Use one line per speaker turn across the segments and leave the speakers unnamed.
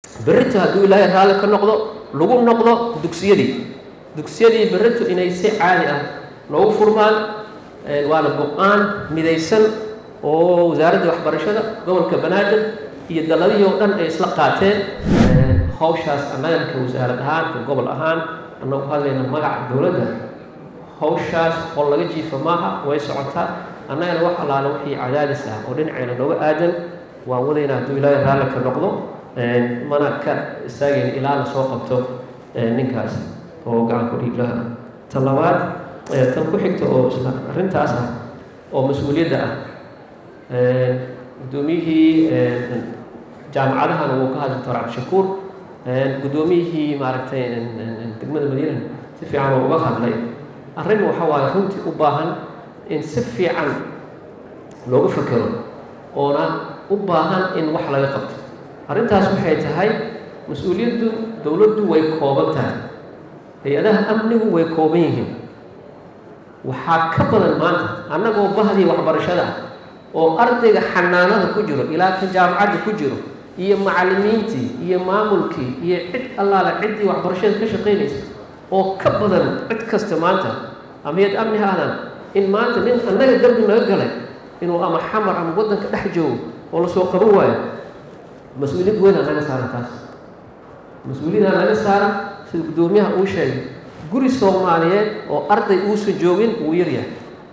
berrito hadduu ilaahay raalli ka noqdo lagu noqdo dugsiyadii dugsiyadii berrito inay si caadi ah noogu furmaan waana go-aan midaysan oo wasaaradda waxbarashada gobolka banaadir iyo daladihii oo dhan ay isla qaateen hawshaas annaganka wasaarad ahaan ka gobol ahaan annagu hadlayna magaca dowladda hawshaas oo laga jiifa maaha way socotaa annagana wax allaale wixii cadaadis ah oo dhinaceena nooga aadan waan wadayna hadduu ilaahay raalli ka noqdo mana ka istaagayna ilaa la soo qabto ninkaas oo gacan ku dhiiglaha tan labaad tan ku xigta oo isla arrintaas ah oo mas-uuliyadda ah guddoomiyihii jaamacadahana wuu ka hadli doctor cabdishakuur guddoomiyihii maaragtay degmada madiina si fiican oo uga hadlay arrin waxa waaye runtii u baahan in si fiican looga fekero oona u baahan in wax laga qabto arrintaas waxay tahay mas-uuliyaddu dowladdu way kooban tahay hay-adaha amnigu way kooban yihiin waxaa ka badan maanta annagoo bahdii waxbarashada ah oo ardayga xanaanada ku jiro ilaa ka jaamacadda ku jiro iyo macallimiintii iyo maamulkii iyo cid allaale ciddii waxbarashada ka shaqaynaysa oo ka badan cid kasta maanta amiyad amni ha ahdaan in maanta nin annaga dambi naga galay inuu ama xamar ama waddanka dhex joogo oo lasoo qaban waayo mas-uuliyad weynaa naga saaran taas mas-uuliyaddaa naga saaran sida guddoomiyaha uu sheegay guri soomaaliyeed oo arday uusan joogin wuu yaryahay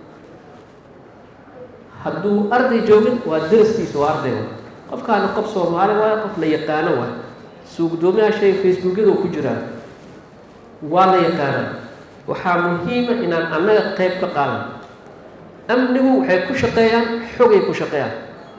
hadduu arday joogin waa daraskiisa waa arday waay qofkaana qof soomaali waayo qof la yaqaano waay suu guddoomiyaha sheegay facebookyada ku jiraan waa la yaqaanaa waxaa muhiima inaan annaga qayb ka qaadan amnigu waxay ku shaqeeyaan xogay ku shaqeeyaan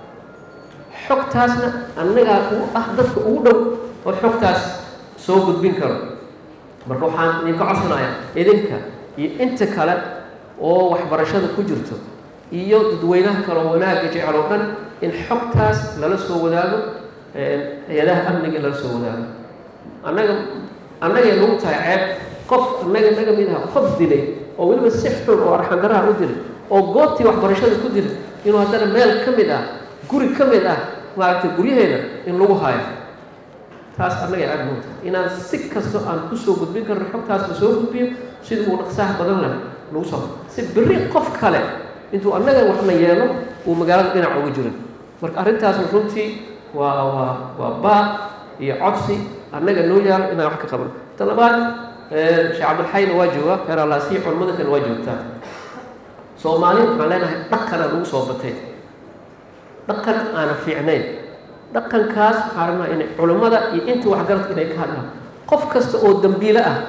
xogtaasna annagaa u ah dadka ugu dhow oo xogtaas soo gudbin karo marka waxaan idinka codsanayaa idinka iyo inta kale oo waxbarashada ku jirto iyo dadweynaha kale oo wanaagga jecel oo dhan in xogtaas lala soo wadaago hay-adaha amniga lala soo wadaago annaga annagay nagu tahay ceeb qof annaga naga mid aha qof dilay oo weliba si xun oo arxandaraha u dilay oo goobtii waxbarashada ku dilay inuu haddana meel ka mid ah guri ka mid ah maaragtay guryaheeda in lagu haayo taas annaga ceeb nagu tahay inaan si kasto aan kusoo gudbin karno xogtaas la soo gudbiyo sida uu dhaqsaha badan leh lagu soo si berri qof kale intuu annaga waxna yeelo uu magaalada dhinac uga jirin marka arrintaasna runtii waa waa waa baaq iyo codsi annaga noo yaalo inaan wax ka qaban ta labaad sheekh cabdilxayna waa joogaa heer allaasiya culimmada kale waa joogtaa soomaali waxaan leenahay dhaqana lagu soo batay dhaqan aanan fiicnayn dhaqankaas waxaan rabnaa inay culimmada iyo inta waxgaradka inay ka hadlaan qof kasta oo dambiile ah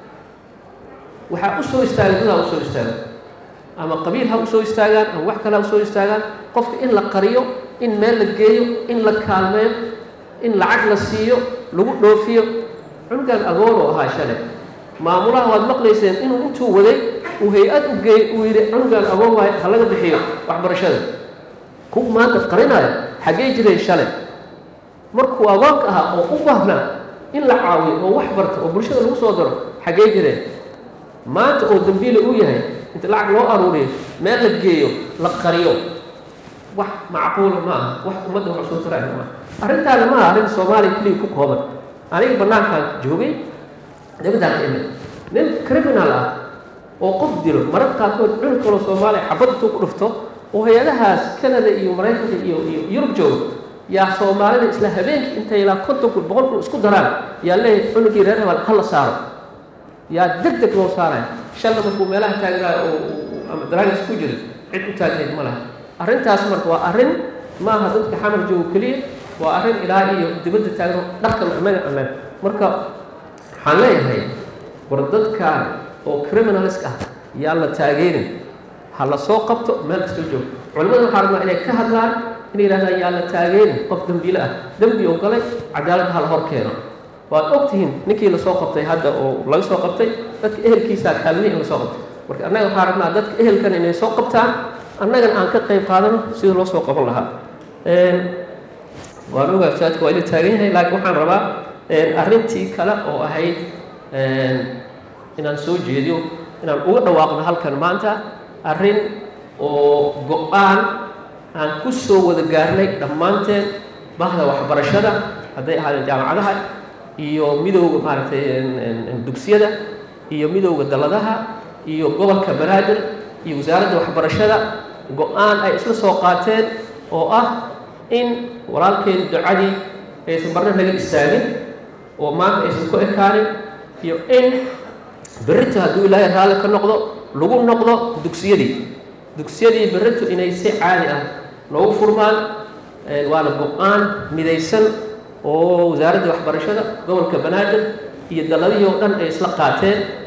waxaa u soo istaagay dadaa u soo istaaga ama qabiil ha u soo istaagaan ama wax kale ha u soo istaagaan qofka in la qariyo in meel la geeyo in la kaalmeeyo in lacag la siiyo lagu dhoofiyo cunugan agoon oo ahaa shalay maamulaha waad maqlayseen inuu intuu waday uu hay-ad u geey uu yidhi cunugan agoon waayo ha laga bixiyo waxbarashada kuwa maanta qarinayo xaggee jireen shalay markuu agoonka ahaa oo u baahnaa in la caawiyo oo wax barto oo bulshada lagu soo daro xaggee jireen maanta oo dambiile uu yahay inta lacag loo aruuriyo meel la geeyo la qariyo wax macquula ma aha wax ummadda wax soo taraya maaha arrintaana maaha arrin soomaaliya keliya ku kooban aniga bannaankaan joogay dibadaan ka imid nin criminal ah oo qof dilo mararka qaarkood cunug kaloo soomaaliya xabad intuu ku dhufto oo hay-adahaas canada iyo maraykanka iyo iyo yurub jooga yaa soomaalida isla habeenkii intay ilaa konton kun boqol kun isku daraan yaa leeyahay cunugii reer hebel ha la saaro yaa deg deg loo saaraya shalna markuu meelaha taagnaayo oo ama daraagas ku jira cid u taagneyd ma laha arrintaas marka waa arrin maaha dadka xamar joogo keliya waa arrin ilaa iyo dibadda taagno dhaqan annaga annaga marka waxaan leeyahay war dadkan oo criminalist ah yaa la taageerin ha la soo qabto meel kastoo joogo culimmada waxaa rabnaa inay ka hadlaan inay yidhahdaan yaa la taageerin qof dembiile ah dembi oo galay cadaaladda ha la hor keeno waad og tihiin ninkii lasoo qabtay hadda oo laga soo qabtay dadka ehelkiisaa kaalmihi in lasoo qabtay marka annaga waxaa rabnaa dadka ehelkan inay soo qabtaan annagana aan ka qayb qaadano sida loo soo qaban lahaa waan ogaa saadka waa ila taagan yahay laakiin waxaan rabaa arrintii kale oo ahayd inaan soo jeediyo inaan uga dhawaaqno halkan maanta arrin oo go-aan aan ku soo wada gaarnay dhammaanteen bahda waxbarashada hadday ahaadeen jaamacadaha iyo midowda maaragtay dugsiyada iyo midowda dalladaha iyo gobolka banaadir iyo wasaaradda waxbarashada go-aan ay isla soo qaateen oo ah in walaalkeen ducadii aysan marna naga istaagin oo maanta aysan ku ekaanin iyo in berrito hadduu ilaahay raalli ka noqdo lagu noqdo dugsiyadii dugsiyadii berrito inay si caadi ah loogu furmaan waana go-aan midaysan oo wasaaradda waxbarashada gobolka banaadir iyo dalladihii oo dhan ay isla qaateen